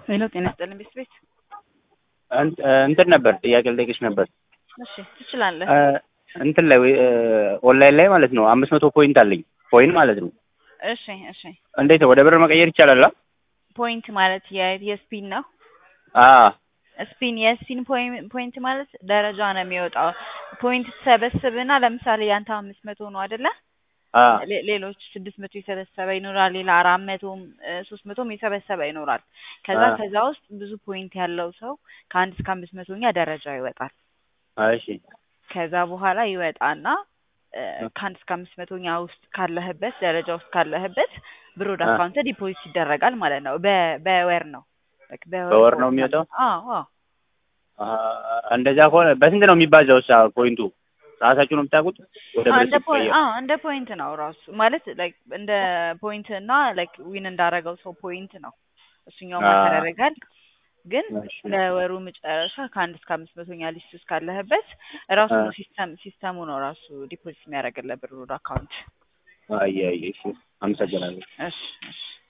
ሄሎ ጤና ይስጥልኝ ቤት ቤት እንት- እንትን ነበር ጥያቄ ልጠይቅሽ ነበር። እሺ ትችላለህ። እ፣ እንትን ላይ እ፣ ኦንላይን ላይ ማለት ነው አምስት መቶ ፖይንት አለኝ ኮይን ማለት ነው። እሺ እሺ እንዴት ወደ ብር መቀየር ይቻላል? አ? ፖይንት ማለት የ- የስፒን ነው። አ ስፒን የስፒን ፖይን- ፖይንት ማለት ደረጃ ነው የሚወጣው። ፖይንት ትሰበስብና ለምሳሌ ያንተ አምስት መቶ ነው አይደለ? አ ሌ- ሌሎች ስድስት መቶ የሰበሰበ ይኖራል። ሌላ አራት መቶም እ፣ ሶስት መቶም የሰበሰበ ይኖራል። ከዛ አ። ከዛ ውስጥ ብዙ ፖይንት ያለው ሰው ከአንድ እስከ አምስት መቶኛ ደረጃ ይወጣል። እሺ ከዛ በኋላ ይወጣና እ፣ ከአንድ እስከ አምስት መቶኛ ውስጥ ካለህበት ደረጃ ውስጥ ካለህበት ብር ወደ አ። አካውንት ዲፖዚት ይደረጋል ማለት ነው። በ- በወር ነው በ- በወር ነው የሚወጣው? አዎ አዎ አ፣ እንደዛ ከሆነ በስንት ነው የሚባዛው? ሳ ፖይንቱ ራሳችሁ ነው የምታውቁት? ወደ አዎ፣ ብር እንደ ፖይንት ሲቀየር አዎ እንደ ፖይንት ነው ራሱ ማለት ላይክ እንደ ፖይንት እና ላይክ ዊን እንዳረገው ሰው ፖይንት ነው እሱኛው አ። ማተር ያደርጋል። ግን እሺ። ለወሩ መጨረሻ ከአንድ እስከ አምስት መቶኛ ሊስት ውስጥ ካለህበት ራሱ አ። ነው ሲስተም ሲስተሙ ነው ራሱ ዲፖዚት የሚያደርግልህ ብር ወደ አካውንት። አይ አይ እሺ፣ አመሰግናለሁ። እሺ እሺ